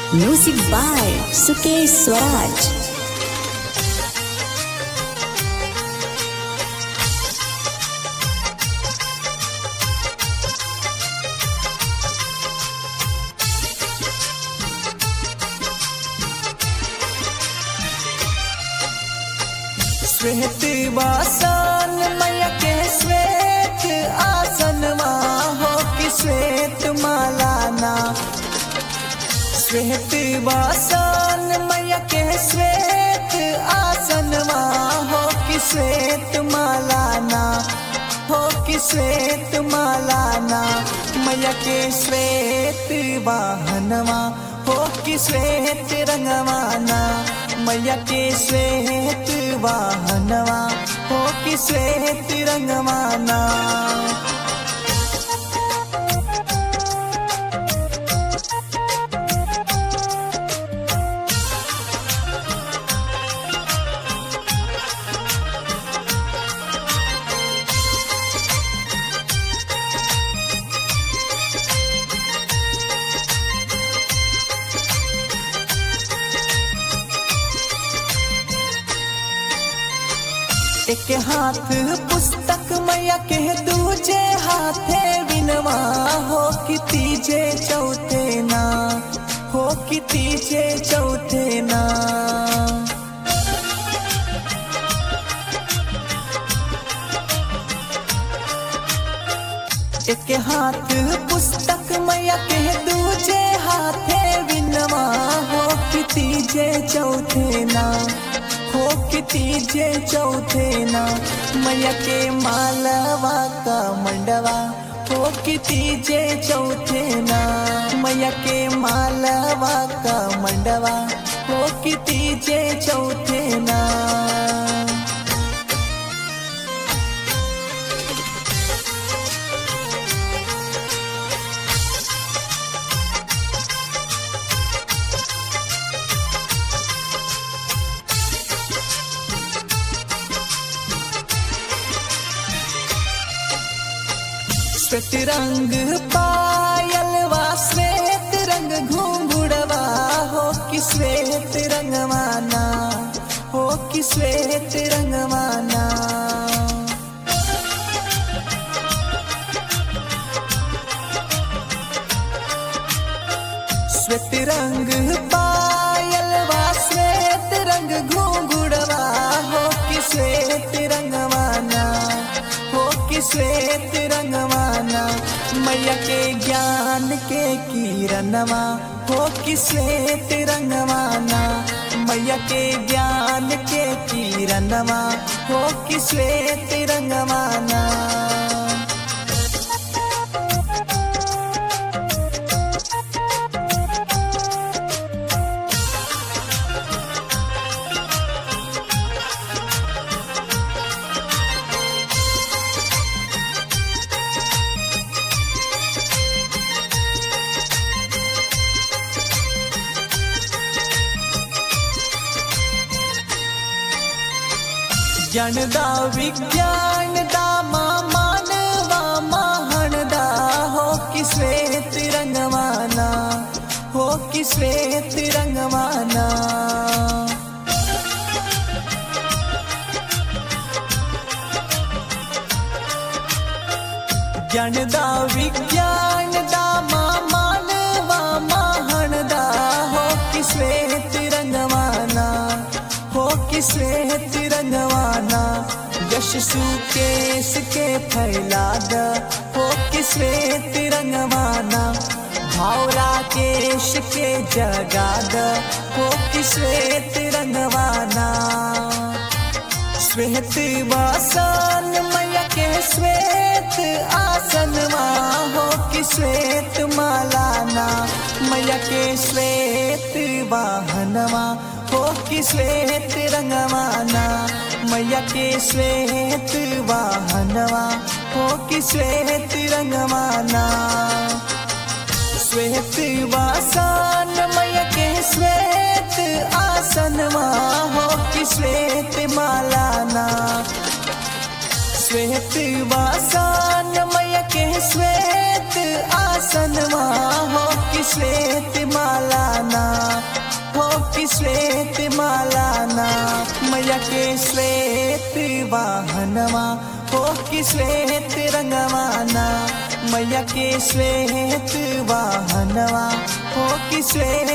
Music by Sukesh Swaraj. श्वेत वासन मैया के श्वेत आसनमा हो कि श्वेत मालाना श्वेत वासन मैया के श्वेत आसनमा हो कि श्वेत मालाना हो कि श्वेत मालाना मैया के श्वेत वाहनमा हो कि श्वेत रंगवाना मैया के श्वेत वाहनवा हो कि श्वेत रंगवाना एक हाथ पुस्तक मैया के दूजे हाथे विनवा हो कि तीजे चौथे ना हो कि तीजे चौथे ना एक हाथ पुस्तक मैया के दूजे हाथे विनवा हो कि तीजे चौथे ना हो कि तीजे चौथे ना मैया के मालवा का मंडवा हो कि तीजे चौथे ना मैया के मालवा का मंडवा हो कि तीजे चौथे ना श्वेत रंग पायल वा श्वेत रंग घुंघुड़वा हो कि श्वेत रंगवाना हो कि श्वेत रंगवाना श्वेत रंग पायल वा श्वेत रंग घुंघुड़वा हो कि श्वेत रंगवाना हो कि श्वेत रंगवाना मैया के ज्ञान के किरणवा हो कि श्वेत रंगवाना मैया के ज्ञान के किरणवा हो कि श्वेत रंगवाना जनदा विज्ञान दा मानवा महानदा हो कि श्वेत रंगवाना हो कि श्वेत रंगवाना जनदा विज्ञान दा मानवा महानदा हो कि श्वेत रंगवाना हो कि श्वेत रंगवाना यश सुकेश के फैला द हो कि श्वेत रंगवाना भावरा केश के जगा द हो कि श्वेत रंगवाना श्वेत वासन मैया के श्वेत आसनवा हो कि श्वेत मालाना मैया के श्वेत वाहनवा हो कि श्वेत रंगवाना मैया के श्वेत वाहनवा हो कि श्वेत रंगवाना श्वेत वासन मैया के श्वेत आसनवा हो कि श्वेत मालाना श्वेत वासन मैया के श्वेत आसनवा हो कि श्वेत मालाना श्वेत मालाना मैया के श्वेत वाहनवा हो कि श्वेत रंगवाना मैया के श्वेत वाहनवा हो कि श्वेत